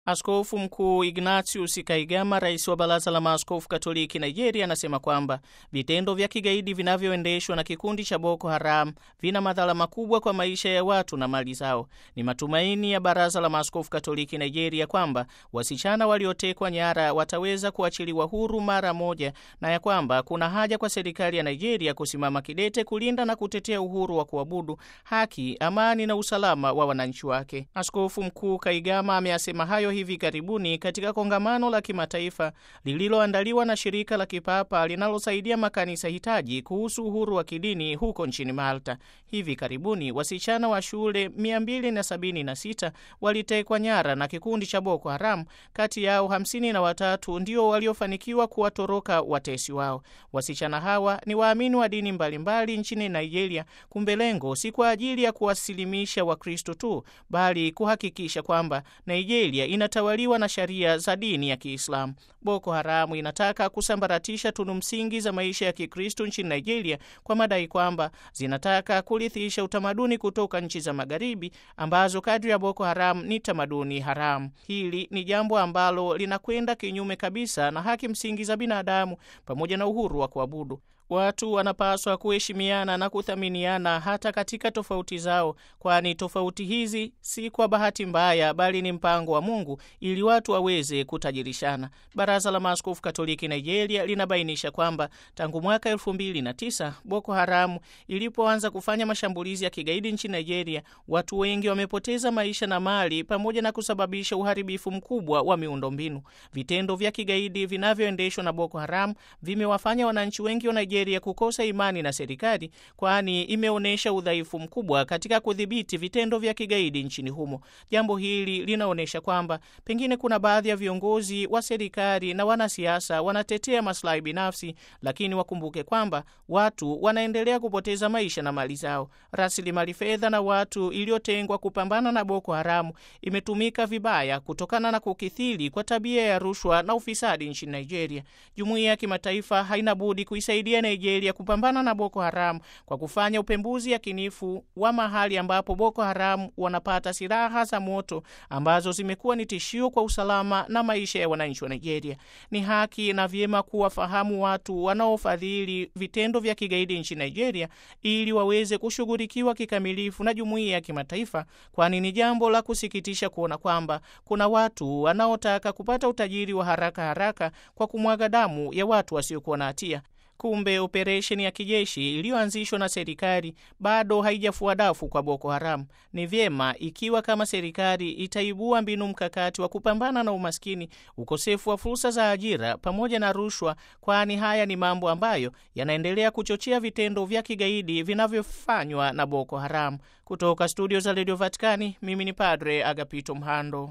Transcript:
Askofu Mkuu Ignatius Kaigama, rais wa Baraza la Maaskofu Katoliki Nigeria, anasema kwamba vitendo vya kigaidi vinavyoendeshwa na kikundi cha Boko Haram vina madhara makubwa kwa maisha ya watu na mali zao. Ni matumaini ya Baraza la Maaskofu Katoliki Nigeria kwamba wasichana waliotekwa nyara wataweza kuachiliwa huru mara moja na ya kwamba kuna haja kwa serikali ya Nigeria kusimama kidete kulinda na kutetea uhuru wa kuabudu, haki, amani na usalama wa wananchi wake. Askofu Mkuu Kaigama ameyasema hayo hivi karibuni katika kongamano la kimataifa lililoandaliwa na shirika la kipapa linalosaidia makanisa hitaji kuhusu uhuru wa kidini huko nchini Malta. Hivi karibuni wasichana wa shule 276 walitekwa nyara na kikundi cha Boko Haram. Kati yao hamsini na watatu ndio waliofanikiwa kuwatoroka watesi wao. Wasichana hawa ni waamini wa dini mbalimbali nchini Nigeria. Kumbe lengo si kwa ajili ya kuwasilimisha Wakristo tu, bali kuhakikisha kwamba Nigeria inatawaliwa na sheria za dini ya Kiislamu. Boko Haramu inataka kusambaratisha tunu msingi za maisha ya Kikristo nchini Nigeria kwa madai kwamba zinataka kurithisha utamaduni kutoka nchi za Magharibi ambazo kadri ya Boko Haram ni tamaduni haramu. Hili ni jambo ambalo linakwenda kinyume kabisa na haki msingi za binadamu pamoja na uhuru wa kuabudu. Watu wanapaswa kuheshimiana na kuthaminiana hata katika tofauti zao, kwani tofauti hizi si kwa bahati mbaya, bali ni mpango wa Mungu ili watu waweze kutajirishana. Baraza la Maaskofu Katoliki Nigeria linabainisha kwamba tangu mwaka elfu mbili na tisa Boko Haramu ilipoanza kufanya mashambulizi ya kigaidi nchini Nigeria, watu wengi wamepoteza maisha na mali pamoja na kusababisha uharibifu mkubwa wa miundombinu. Vitendo vya kigaidi vinavyoendeshwa na Boko Haramu vimewafanya wananchi wengi wa Nigeria ya kukosa imani na serikali kwani imeonyesha udhaifu mkubwa katika kudhibiti vitendo vya kigaidi nchini humo. Jambo hili linaonyesha kwamba pengine kuna baadhi ya viongozi wa serikali na wanasiasa wanatetea maslahi binafsi, lakini wakumbuke kwamba watu wanaendelea kupoteza maisha na mali zao. Rasilimali fedha na watu iliyotengwa kupambana na Boko Haramu imetumika vibaya kutokana na kukithiri kwa tabia ya rushwa na ufisadi nchini Nigeria. Jumuiya ya kimataifa haina budi kuisaidia Nigeria kupambana na Boko Haram kwa kufanya upembuzi yakinifu wa mahali ambapo Boko Haram wanapata silaha za moto ambazo zimekuwa ni tishio kwa usalama na maisha ya wananchi wa Nigeria. Ni haki na vyema kuwafahamu watu wanaofadhili vitendo vya kigaidi nchini Nigeria ili waweze kushughulikiwa kikamilifu na jumuiya ya kimataifa, kwani ni jambo la kusikitisha kuona kwamba kuna watu wanaotaka kupata utajiri wa haraka haraka kwa kumwaga damu ya watu wasiokuwa na hatia. Kumbe operesheni ya kijeshi iliyoanzishwa na serikali bado haijafua dafu kwa Boko Haram. Ni vyema ikiwa kama serikali itaibua mbinu mkakati wa kupambana na umaskini, ukosefu wa fursa za ajira pamoja na rushwa, kwani haya ni mambo ambayo yanaendelea kuchochea vitendo vya kigaidi vinavyofanywa na Boko Haram. Kutoka studio za Radio Vatikani, mimi ni Padre Agapito Mhando.